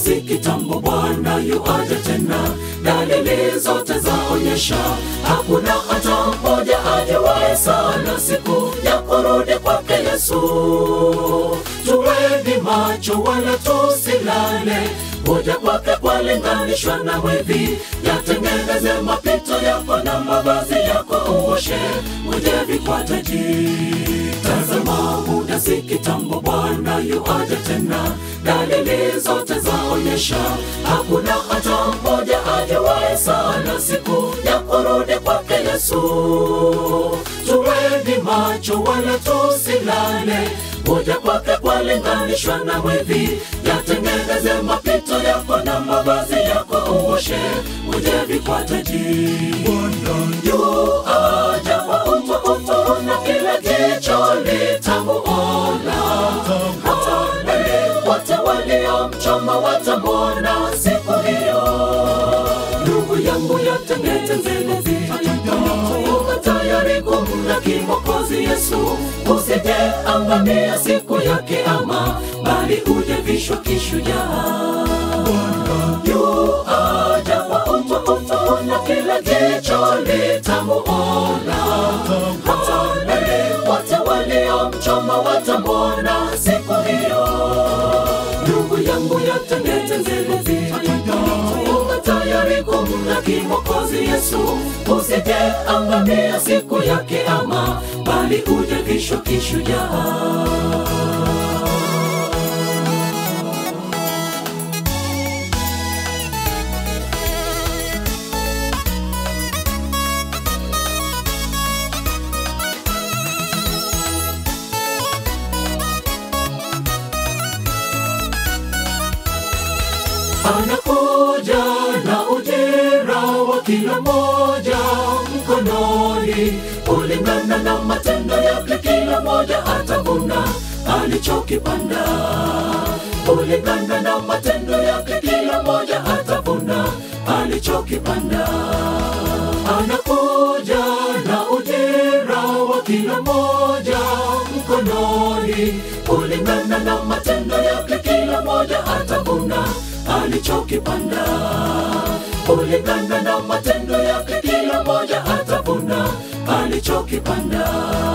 si kitambo, Bwana yuaja tena. Dalili zote zaonyesha hakuna hata mmoja ajuaye sana siku ya kurudi kwake Yesu. Tuweni macho wala tusilale, kuja kwake kwalinganishwa na mwivi. Yatengeneze mapito yako na mavazi yako uoshe, uje vikwataji. Tazama muda si kitambo, Bwana yuaja tena. Dalili zote zaonyesha hakuna hata mmoja ajuaye sana siku ya kurudi kwake Yesu. Tuweni macho wala tusilale, kuja kwake kwalinganishwa na mwivi. Yatengeneze mapito yako na mavazi yako uoshe, uje vikwataji. Yuaja kwa utukufu na kila jicho litamuona, hata wale wote waliomchoma watamwona siku hiyo. Ndugu yangu, yatengeneze uko tayari kumlaki Mwokozi Yesu, usije angamia siku ya Kiama, bali uje vishwa kishujaa. Yuaja kwa utukufu na kila jicho litamuona, hata wale wote waliomchoma watamwona siku hiyo. Ndugu yangu, yatengeneze uko tayari kumlaki Mwokozi Yesu, usije angamia siku ya Kiama, bali uje vishwa kishujaa. anakuja na ujira wa kila moja mkononi, kulingana na matendo yake. Kila moja atavuna alichokipanda, kulingana na matendo yake. Kila moja atavuna alichokipanda. Anakuja na ujira wa kila moja mkononi, kulingana na matendo yake. Kila moja atavuna alichokipanda kulingana na matendo yake. Kila moja atavuna alichokipanda.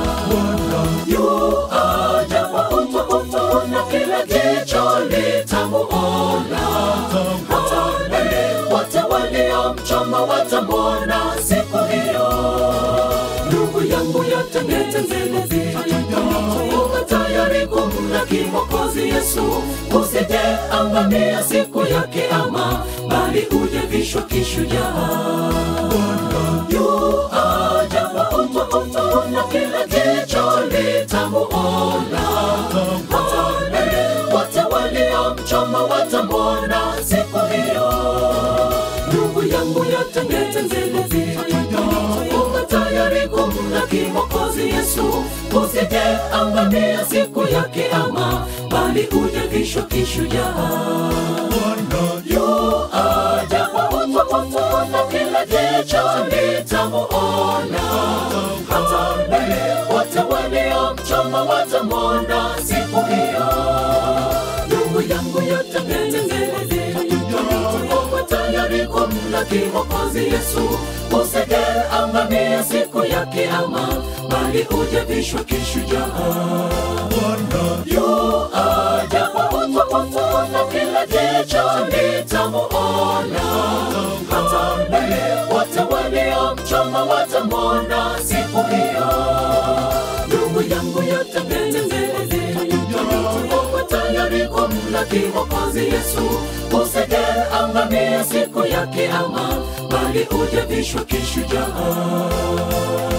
Yuaja kwa utukufu na kila jicho litamuona, hata wale wote waliomchoma watamwona siku hiyo. Ndugu yangu, yatengeneze uko tayari kumlaki Mwokozi Yesu, usije angamia siku ya Kiama, bali uje vishwa kishujaa. Yuaja kwa utukufu na kila jicho litamuona, hata wale wote waliomchoma watamwona siku hiyo. Ndugu yangu, yatengeneze uko tayari kumlaki Mwokozi Yesu, usije angamia siku ya Kiama, bali uje vishwa kishujaa. Yuaja kwa utukufu na kila jicho litamuona, hata wale wote waliomchoma watamwona siku hiyo. Ndugu yangu, yatengeneze uko tayari kumlaki Mwokozi Yesu, usije angamia siku ya Kiama, bali uje vishwa kishujaa. Yuaja kwa utukufu na kila jicho litamuona, hata wale wote waliomchoma watamwona siku hiyo. Ndugu yangu, yatengeneze uko tayari kumlaki Mwokozi Yesu, usije angamia siku ya Kiama, bali uje vishwa kishujaa.